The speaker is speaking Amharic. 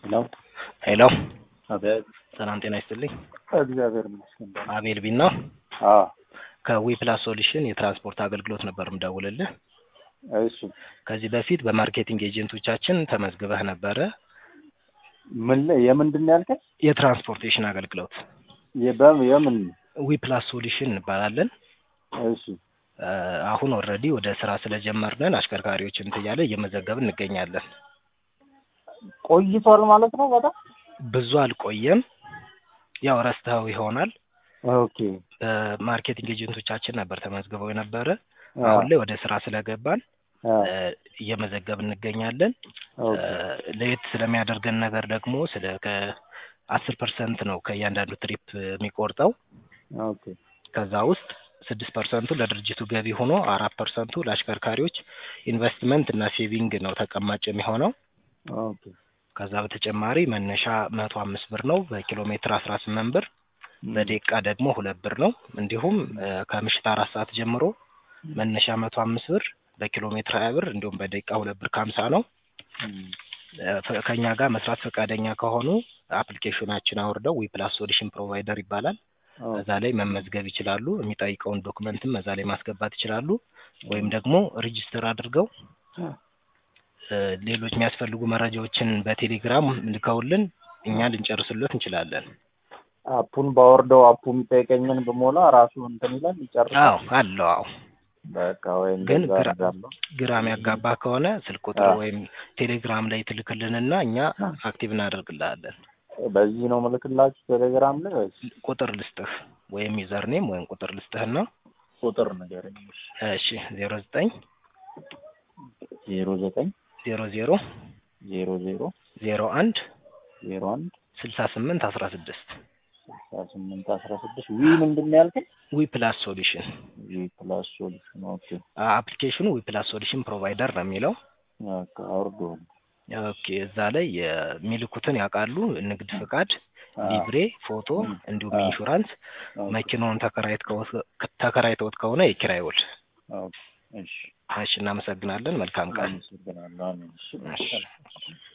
ሄሎ ሄሎ አቤት። ሰላም ጤና ይስጥልኝ። እግዚአብሔር ይመስገን። አቤል ቢን ነው አዎ ከዊ ፕላስ ሶሉሽን የትራንስፖርት አገልግሎት ነበር ምደውልልህ። እሺ ከዚህ በፊት በማርኬቲንግ ኤጀንቶቻችን ተመዝግበህ ነበረ። ምን ላይ የምንድን ነው ያልከኝ? የትራንስፖርቴሽን አገልግሎት የበ- የምን ዊ ፕላስ ሶሉሽን እንባላለን። እሺ እ፣ አሁን ኦልሬዲ ወደ ስራ ስለጀመርነን አሽከርካሪዎችን እንትን እያለ እየመዘገብን እንገኛለን። ቆይቷል ማለት ነው በጣም ብዙ አልቆየም። ያው ረስተኸው ይሆናል። ኦኬ በማርኬቲንግ ኤጀንቶቻችን ነበር ተመዝግበው የነበረ። አ፣ አሁን ላይ ወደ ስራ ስለገባን አ፣ እ፣ እየመዘገብን እንገኛለን። ኦኬ እ፣ ለየት ስለሚያደርገን ነገር ደግሞ ስለ ከአስር ፐርሰንት ነው ከእያንዳንዱ ትሪፕ የሚቆርጠው ኦኬ ከዛ ውስጥ ስድስት ፐርሰንቱ ለድርጅቱ ገቢ ሆኖ አራት ፐርሰንቱ ለአሽከርካሪዎች ኢንቨስትመንት እና ሴቪንግ ነው ተቀማጭ የሚሆነው። ኦኬ ከዛ በተጨማሪ መነሻ መቶ አምስት ብር ነው፣ በኪሎ ሜትር አስራ ስምንት ብር፣ በደቂቃ ደግሞ ሁለት ብር ነው። እንዲሁም እ፣ ከምሽት አራት ሰዓት ጀምሮ መነሻ መቶ አምስት ብር፣ በኪሎ ሜትር ሀያ ብር እንዲሁም በደቂቃ ሁለት ብር ከሀምሳ ነው። እም፣ እ፣ ፈ- ከእኛ ጋር መስራት ፈቃደኛ ከሆኑ አፕሊኬሽናችን አውርደው ዊ ፕላስ ሶሉሽን ፕሮቫይደር ይባላል። ኦኬ እዛ ላይ መመዝገብ ይችላሉ። የሚጠይቀውን ዶክመንትም እዛ ላይ ማስገባት ይችላሉ። ወይም ደግሞ ሬጂስተር አድርገው እ፣ ሌሎች የሚያስፈልጉ መረጃዎችን በቴሌግራም ልከውልን እኛ ልንጨርስሎት እንችላለን። አፑን ባወርደው አፑ የሚጠይቀኝን በሞላ ራሱ እንትን ይላል ይጨርሳል። አዎ አለው። አዎ በቃ ወይም ግን እንደዛ ግራ- አደርጋለሁ። ግራ የሚያጋባ ከሆነ ስልክ ቁጥር አዎ። ወይም ቴሌግራም ላይ ትልክልንና እኛ አክቲቭ እናደርግልሃለን። በዚህ ነው ምልክላችሁ ቴሌግራም ላይ ወይስ ቁጥር ልስጥህ ወይም ዩዘርኔም ወይም ቁጥር ልስጥህና ቁጥር ንገረኝ? እሺ ዜሮ ዘጠኝ ዜሮ ዘጠኝ ዜሮ ዜሮ ዜሮ ዜሮ ዜሮ አንድ ዜሮ አንድ ስልሳ ስምንት አስራ ስድስት ስልሳ ስምንት አስራ ስድስት ዊ ምንድን ነው ያልከኝ? ዊ ፕላስ ሶሉሽን ዊ ፕላስ ሶሉሽን ኦኬ። አፕሊኬሽኑ ዊ ፕላስ ሶሉሽን ፕሮቫይደር ነው የሚለው። በቃ አውርደዋል። ኦኬ እዛ ላይ የሚልኩትን ያውቃሉ። ንግድ ፍቃድ፣ አዎ። ሊብሬ፣ ፎቶ እንዲሁም አዎ። ኢንሹራንስ፣ ኦኬ። መኪናውን ተከራይት ከወ- ተከራይተውት ከሆነ የኪራይ ውል። ኦኬ። እሺ እሺ እናመሰግናለን። መልካም ቀን። አመሰግናለሁ። አሜን። እሺ። እሺ።